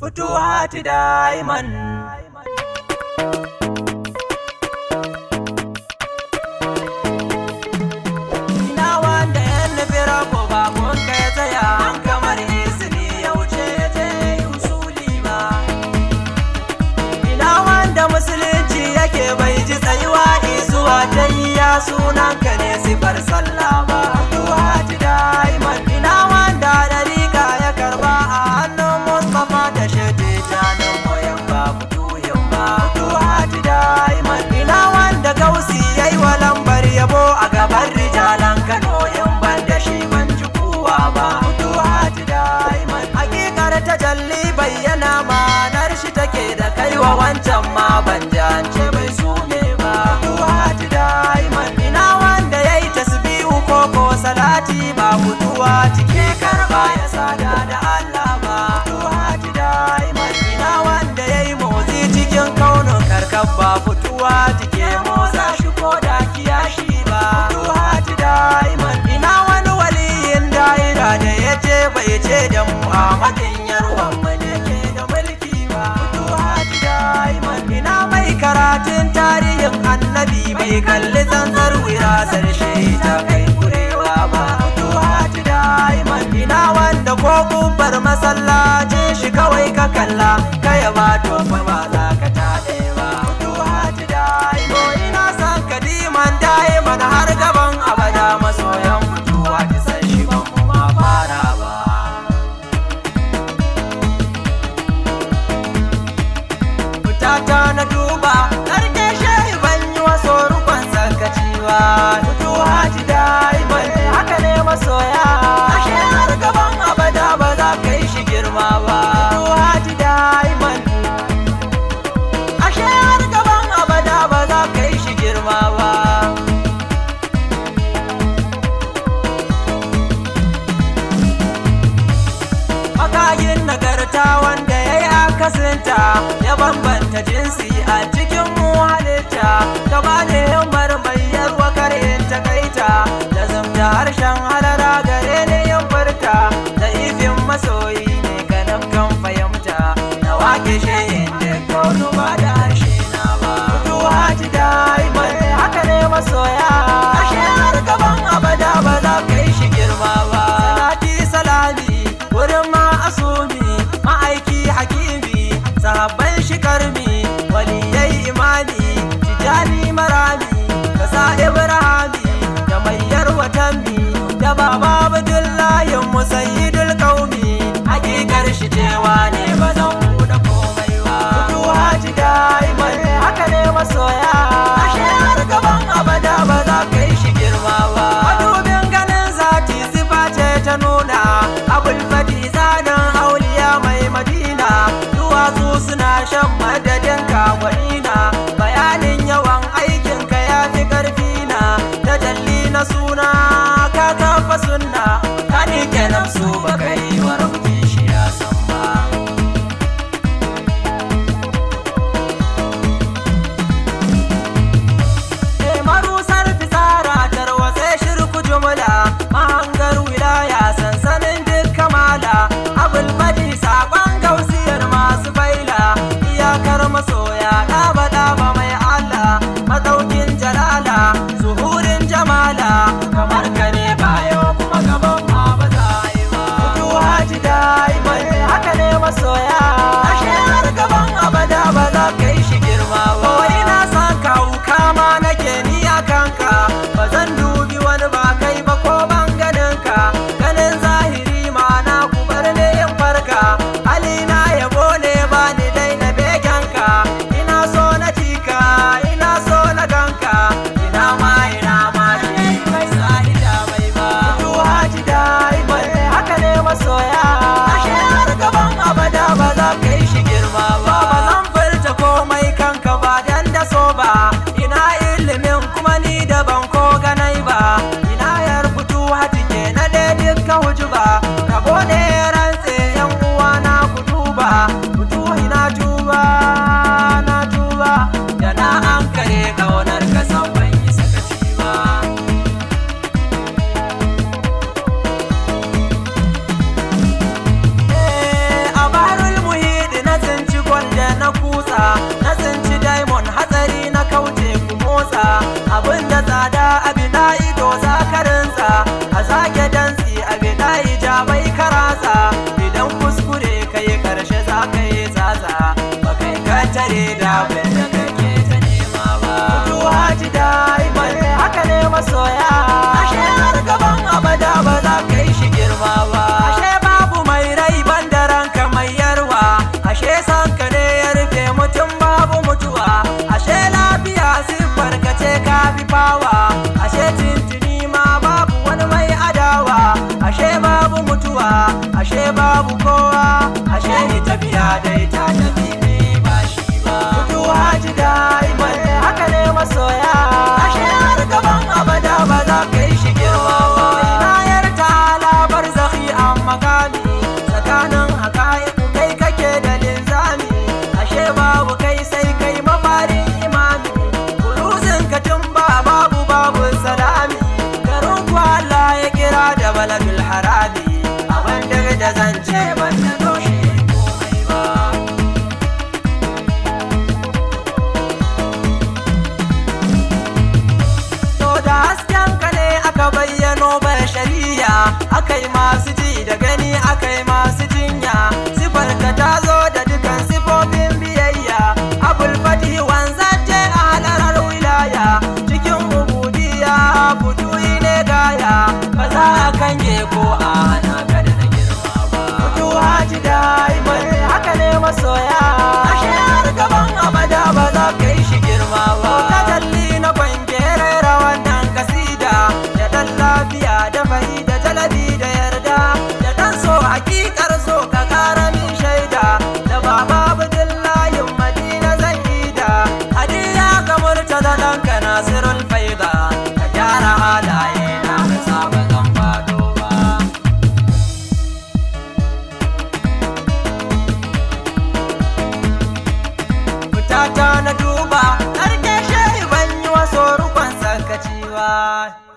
Futuhat Diamond. Ina wanda ya nufi rabo bakon ka ya tsaya an kamar izini ya wuce ya je usuli ba. Ina wanda musulunci yake bai ji tsayuwa izuwa ta yi ya sunan ka ne sifar sallah ba. Futuhat Diamond. Ina wanda dariƙa ya karba a hannun Mustapha da shade janin moyan ba futuhin ba. Futuhat Diamond. Ina wanda gausi ya yi wa lambar yabo a gaban rijalan Kano in ban da shi ban ji kowa ba. Futuhat Diamond. Hakikar tajalli bayyana ma'anar shi take da kaiwa wancan ma ban jance bai sume ba. Futuhat Diamond. Ina wanda ya yi tasbihu ko ko salati ba mutuwa cike karba ya sada da Allah ba. Futuhat Diamond. Ina wanda ya yi motsi cikin kaunin karkar ba fituwa cike motsa shi ko da kiyashi ba. Futuhat Diamond. Ina wani waliyin daira da ya je bai ce da mu a madin yarwan mu ne ke da mulki ba. Futuhat Diamond. Ina mai karatun tarihin annabi bai kalli zanzar wirasar shi ta kai kurewa ba. Futuhat Diamond. Ina wanda ko kubbar masallacin shi kawai ka kalla ka yaba to fa ba za ka taɗe ba. Futuhat Diamond. Ina san kadiman Diamond har gaban abada masoyan fituwa ki san shi ban mu ma fara ba. fitata na duba karke shehi ban yi wasu rukun sakaciwa mutuwa ji daimon haka ne masoya ashe har gaban abada ba za ka yi shi girma ba mutuwa ji daimon ashe har gaban abada ba za ka yi shi girma ba Makayin nagarta wanda ya yi akasinta ya bambanta jinsi a cikin mu halitta gaba da himmar mai yarwa karin takaita da zamta harshen halara gare ne yin furta da ifin masoyi ne ganin kan fahimta na wake shi da kaunu ba da harshe na ba kutuwa ji daimai haka ne masoya ashe har gaban abada ba za ka yi shi girma ba salati salami wurin ma'asumi ma'aiki hakimi sahabban shi karmi waliyai imani tijani marami kasa ibrahimi da mayyar watanmi da baba abdullahi musayyidul qaumi hakikar shi cewa ne ba zan buɗe komai ba kutuwa ji daimai haka ne masoya ashe har gaban abada ba za ka yi shi girma ba madubin ganin zati sifa ce ta nuna abul fadi zanen auliya mai madina duwatsu suna shan madadin kagwanina bayanin yawan aikinka ya fi karfi na tajalli na suna ka kafa sunna ka nike nafsu ba kai wa rabbi shi ya san ba marusar fitsara tarwatse shirku jumla mahangar wilaya sansanin duk kamala abul fadi sakon gausiyar masu baila iyakar masoya ɗaba ɗaba mai allah matsaukin jalala zuhurin jamala kamar ka ne bayo kuma gaban ma ba za a yi ba kutuwa ji daimai haka ne masoya ashe har gaban abada ba za ka yi shi girma ba wai na san kawu kama nake ni a kanka ba zan dubi wani ba kai ba ko ban ganin ka ganin zahiri ma na kubar ne yin farka halina yabo ne ba ni dai na begen ka ina so na cika ina so na ganka ina ma ina ma shi mai sa'ida mai ba kutuwa ji daimai haka ne masoya ashe har gaban abada ba za ka yi shi girma ba ba zan furta komai kanka ba dan da so ba ina ilimin kuma ni da ban ko ganai ba ina yar fito hati ke na dai dukkan hujuba rabo ne rantse yan uwa na ku duba fito ina tuba na tuba da na an kare kaunar ka san ban yi sakaci ba a barul muhidi fawa ashe tintini ma babu wani mai adawa ashe babu mutuwa ashe babu kowa ashe ni tafiya dai ta tafi ne ba shi ba mutuwa ji da'iman haka ne masoya ashe har gaban abada ba za ka yi shi girma ba inayar ta labar zaki an makami tsakanin haka'iku kai kake da linzami ashe babu kai sai kai mafarin imami kuruzin ka tun ba babu babu salami garin ku Allah ya kira da baladul harami abin da da zance ban da toshe komai ba To da hasken ka ne aka bayyano shari'a akai masu ji da gani akai masu jinya sifar ka ta zo da dukan sifofin biyayya abul fati wanzace a halarar wilaya cikin ubudiya buduyi ne gaya ba za a kange ko a hana ka da na girma ba mutuwa ji daimai haka ne masoya ashe har gaban abada ba za ka yi shi girma ba ka kalli na kwanke rera wannan kasida da dan lafiya da fahi da jalabi da yarda da dan so hakikar so ka kara min shaida da baba abdullahi madina zan ida hadiya ga murtaza danka nasirul faida ka gyara halaye na ka saba zan fado ba fitata na duba ƙarƙe shehi ban yi wasu rukun sakaci ba